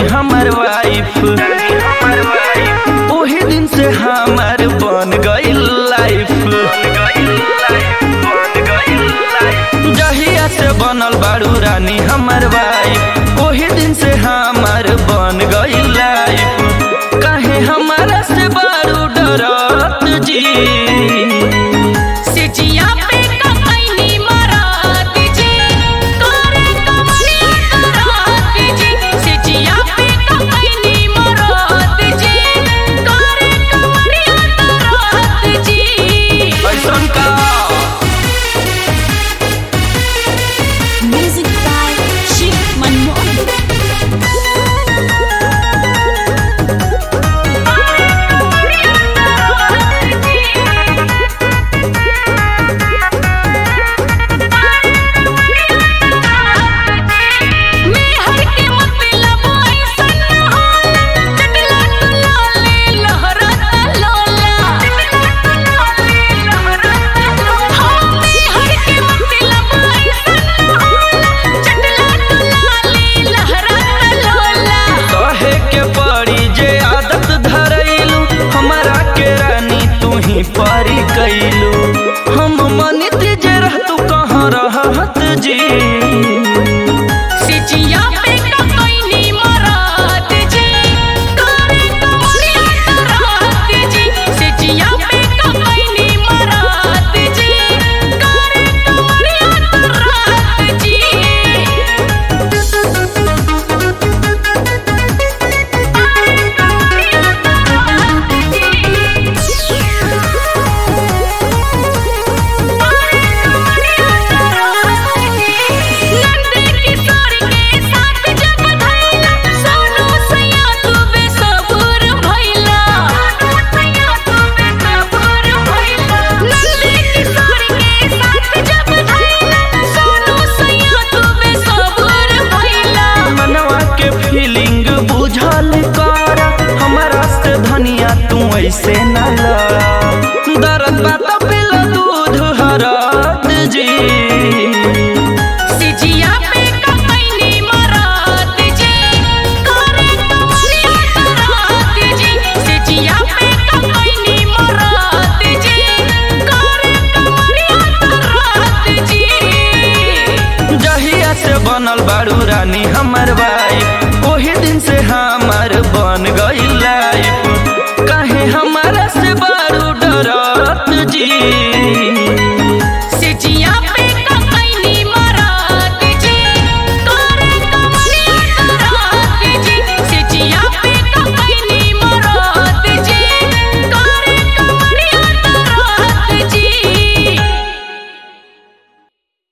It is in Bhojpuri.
हमर वाइफ ओही दिन से हमर बन गइल लाइफ जहिया से बनल बारू रानी हमर वाइफ ओही दिन से हमर बन गइल लाइफ काहे हमारा से बारू डरत जी सिजिया पे ककैनी मरात जी करे कमलिया करात जी सिजिया पे ककैनी मरात जी करे कमलिया करात जी ऐसन का म्यूजिक बाय शिव मनमोहन कहे के पड़ी जे आदत धरैलू हमारा के रानी तू ही परी कैलू हम मनित जे रहतू कहाँ रहत जी सिजिया पे ककैनी मरात जी करे कमलिया करात जी सिजिया पे ककैनी मरात जी करे कमलिया करात जी नंदे किशोर के साथ जब धैला सोनू सैया तू बेसबूर भइला सैया तू बेसबूर भइला नंदे किशोर के साथ जब धैला सोनू सैया तू बेसबूर भइला मनवा के फीलिंग बुझल कर हमारा से धनिया तू ऐसे न लड़ा दर्द बात पिला दूध हरत जी सिजिया पे ककैनी मरात जी करे कमलिया करात जी सिजिया पे ककैनी मरात जी करे कमलिया करात जी जहिया से बनल बारू रानी हमर भाई ओही दिन से हमर बन गइल